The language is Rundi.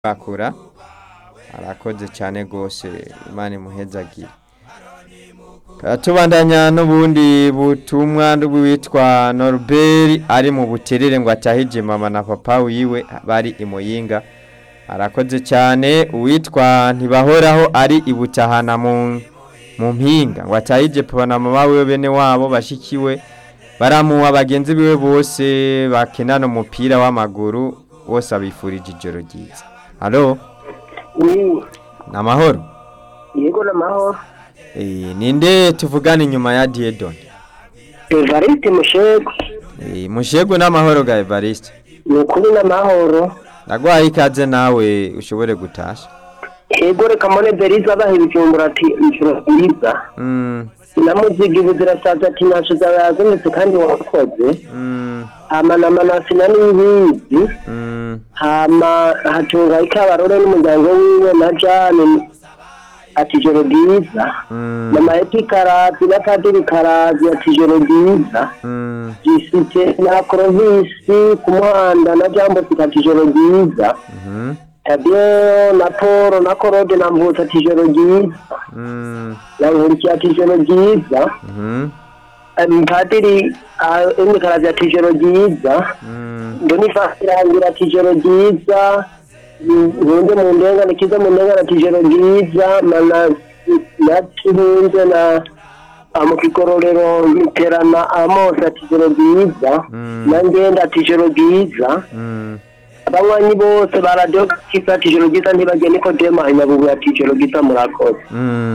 bakura arakoze cyane rwose imana imuhezagire tubandanya n'ubundi butumwa witwa Norbert ari mu buterere ngo atahije mama na papa wiwe bari imuyinga arakoze cyane uwitwa ntibahoraho ari ibutahana mu mu mpinga ngo atahije papa na mama wiwe bene wabo bashikiwe baramuha bagenzi biwe bose bakinana umupira w'amaguru bose abifurije ijoro ryiza halo ni ni amahoro yego n'amahoro Eh, ninde tuvugana inyuma ya Diedon evariste mushego Eh, mushego n'amahoro ga Evariste ni ukuri n'amahoro ndagwaye ikaze nawe ushobore gutasha yego reka mbone beriza abaha ibijumbura ati ijoro ryiza mm, sinamuziga ibuzirasaza ati ntacyo zabazindutse kandi wakoze mm, hama na manasina n'ibizi mm, hama hatunga ikabarore n'umuryango wiwe na jane ati ijoro ryiza mm, mama eti karazi na padiri karazi ati ijoro ryiza mm, gisite na korovisi ku muhanda na jambo ati ijoro ryiza mhm, Tadeo na Poro na Korode na Mvuta ati ijoro ryiza mm, na Nkurikiye ati ijoro ryiza mhm, Em, Padiri Emi Karazi ati ijoro ryiza mm, Bonifasi Rangira ati ijoro ryiza Nkunde mu ndengane kiza mu ndengane ati ijoro ryiza Mana na Kihunze na mu kigororero Miterana Amos ati ijoro ryiza Mm. na Ngenda ati ijoro ryiza mm. abanywanyi bose ba radiyo kiza ati ijoro ryiza ntibagende ko dema inyabugu ati ijoro ryiza murakoze Mm.